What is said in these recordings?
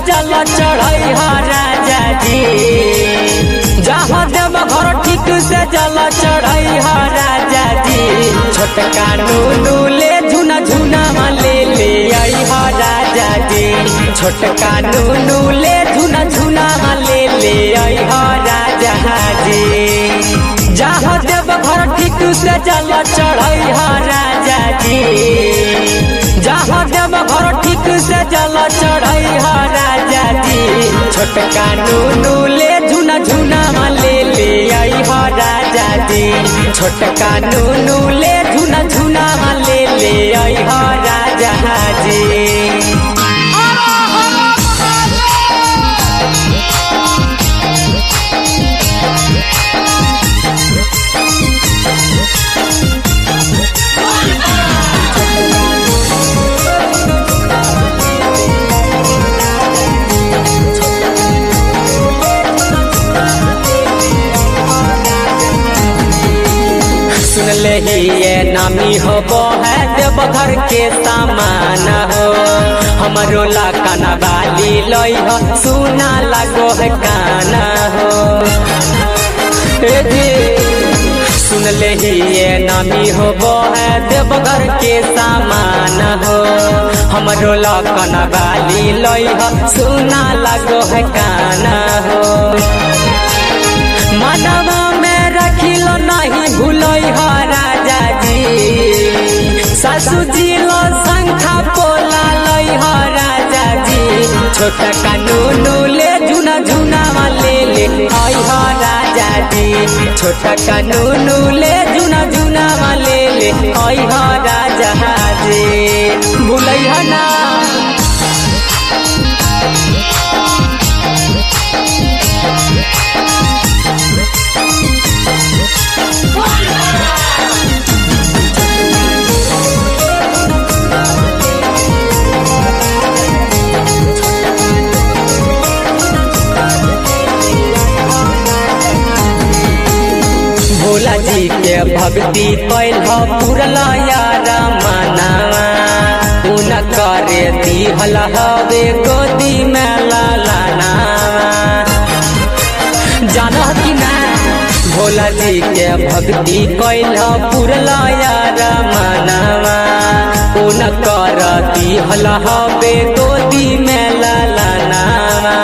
जल चढ़ई ह राजा जी जहाँ देव घर ठीक से जल चढ़ई ह राजा जी छोटका नूनू ले झुना झुना ले ले आई ह राजा जी छोटका नूनू ले झुना झुना ले ले आई ह राजा जी जहाँ देव घर ठीक से जल चढ़ई ह राजा जी जहाँ देव घर ठीक से जल चढ़ई ह राजा जी छोटका नूनू ले झुना झुना ले ले आई ह राजा जी छोटका नूनू ले झुना झुना ले ले आई ह राजा जी सुन ले ही ये नामी हो वो है देवघर के सामान हो हमरो ला काना बाली लई हो सुना लगो है काना हो ए जी सुन ले ही ये नामी हो वो है देवघर के सामान हो हमरो ला काना बाली लई हो सुना लगो है काना हो मानवा में रखिल नहीं भूलई ह राजा जी सासू जी लो शंखा पोला लई ह राजा जी छोटा कानूनू ले झुना झुना ले ले आई ह राजा जी छोटा कानूनू ले झुना झुना ले ले आई ह राजा जी भूलई ह ना भोला जी के भक्ति कैल पूरल यार मनावा उन करे दिहल हवे गोदी में लालानावा जान कि ना भोला जी के भक्ति कैल पूरल यार मनावा उन कर दिहल हवे गोदी में लालानावा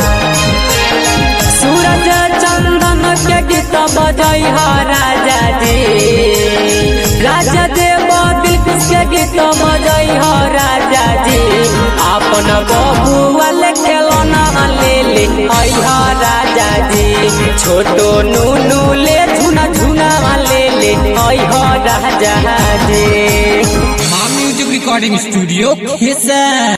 सूरज चंदन के गीत बजई ह राजा जी राजा देव दिलकुश के गीत बजई ह राजा जी अपन बबुआ ले खेलना ले ले आई ह राजा जी छोटो नूनू ले झुना झुना ले ले आई ह राजा जी माँ म्यूजिक रिकॉर्डिंग स्टूडियो खेसा